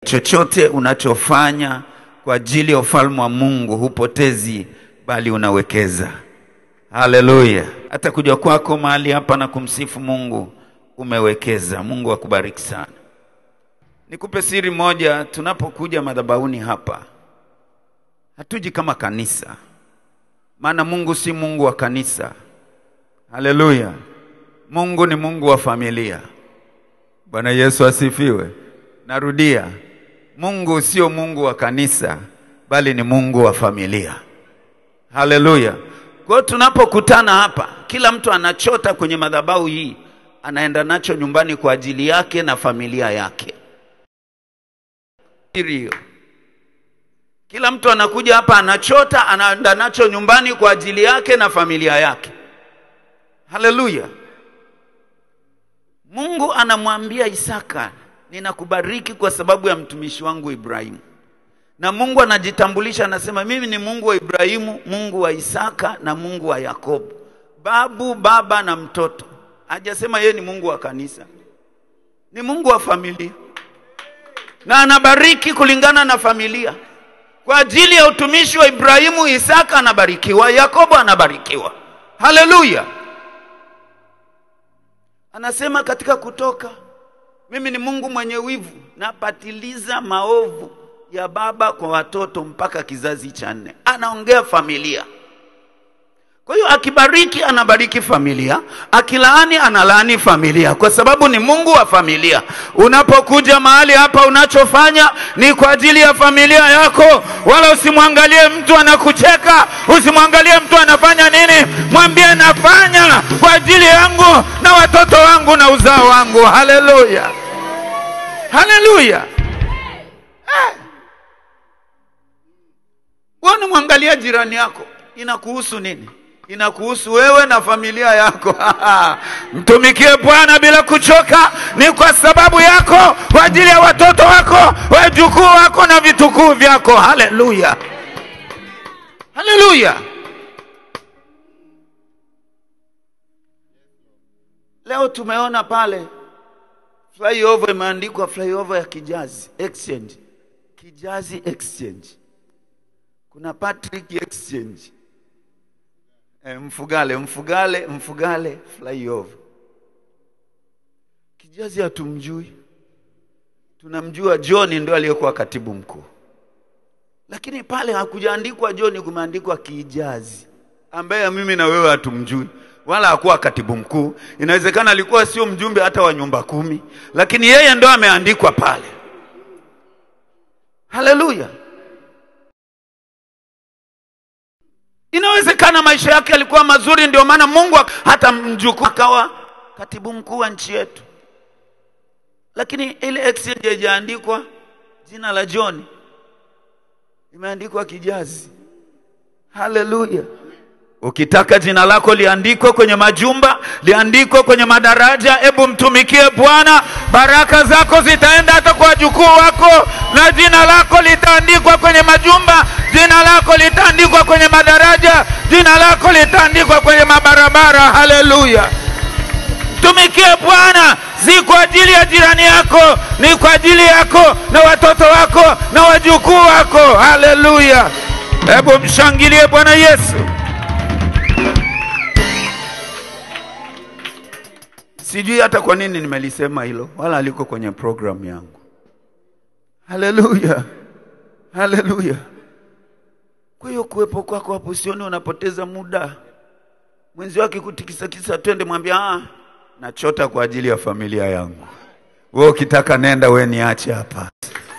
chochote unachofanya kwa ajili ya ufalme wa Mungu hupotezi, bali unawekeza. Haleluya! Hata kuja kwako mahali hapa na kumsifu Mungu umewekeza. Mungu akubariki sana. Nikupe siri moja, tunapokuja madhabahuni hapa hatuji kama kanisa, maana Mungu si Mungu wa kanisa. Haleluya! Mungu ni Mungu wa familia. Bwana Yesu asifiwe. Narudia, Mungu sio Mungu wa kanisa, bali ni Mungu wa familia. Haleluya! Kwa hiyo tunapokutana hapa, kila mtu anachota kwenye madhabahu hii, anaenda nacho nyumbani kwa ajili yake na familia yake. Siri hiyo. Kila mtu anakuja hapa anachota, anaenda nacho nyumbani kwa ajili yake na familia yake. Haleluya! Mungu anamwambia Isaka, ninakubariki kwa sababu ya mtumishi wangu Ibrahimu. Na Mungu anajitambulisha, anasema mimi ni Mungu wa Ibrahimu, Mungu wa Isaka na Mungu wa Yakobo, babu, baba na mtoto. Hajasema yeye ni Mungu wa kanisa, ni Mungu wa familia, na anabariki kulingana na familia. Kwa ajili ya utumishi wa Ibrahimu, Isaka anabarikiwa, Yakobo anabarikiwa. Haleluya! Anasema katika Kutoka, mimi ni Mungu mwenye wivu, napatiliza maovu ya baba kwa watoto mpaka kizazi cha nne. Anaongea familia. Kwa hiyo akibariki, anabariki familia, akilaani, analaani familia, kwa sababu ni Mungu wa familia. Unapokuja mahali hapa, unachofanya ni kwa ajili ya familia yako, wala usimwangalie mtu anakucheka, usimwangalie mtu anafanya nini. Mwambie nafanya kwa ajili yangu na watoto wangu na uzao wangu. Haleluya, haleluya. Eh. Wewe unamwangalia jirani yako, inakuhusu nini? Inakuhusu wewe na familia yako. Mtumikie Bwana bila kuchoka, ni kwa sababu yako, kwa ajili ya watoto wako, wajukuu wako na vitukuu vyako. Haleluya, haleluya. Leo tumeona pale flyover imeandikwa flyover ya Kijazi Exchange, Kijazi Exchange kuna Patrick Exchange e, Mfugale Mfugale Mfugale flyover. Kijazi hatumjui, tunamjua John ndio aliyekuwa katibu mkuu, lakini pale hakujaandikwa John, kumeandikwa Kijazi ambaye mimi na wewe hatumjui wala hakuwa katibu mkuu. Inawezekana alikuwa sio mjumbe hata wa nyumba kumi, lakini yeye ndo ameandikwa pale. Haleluya! Inawezekana maisha yake yalikuwa mazuri, ndio maana Mungu hata mjukuu akawa katibu mkuu wa nchi yetu, lakini ile exchange haijaandikwa jina la John, imeandikwa Kijazi. Haleluya! Ukitaka jina lako liandikwe kwenye majumba, liandikwe kwenye madaraja, hebu mtumikie Bwana. Baraka zako zitaenda hata kwa wajukuu wako, na jina lako litaandikwa kwenye majumba, jina lako litaandikwa kwenye madaraja, jina lako litaandikwa kwenye mabarabara. Haleluya! Mtumikie Bwana, si kwa ajili ya jirani yako, ni kwa ajili yako na watoto wako na wajukuu wako. Haleluya! Hebu mshangilie Bwana Yesu. Sijui hata kwa nini nimelisema hilo, wala aliko kwenye programu yangu. Haleluya, haleluya. Kwa hiyo kuwepo kwako hapo, sioni unapoteza muda. Mwenzi wake kutikisa kisa, twende, mwambia ah, nachota kwa ajili ya familia yangu. Wewe ukitaka nenda, we niache hapa.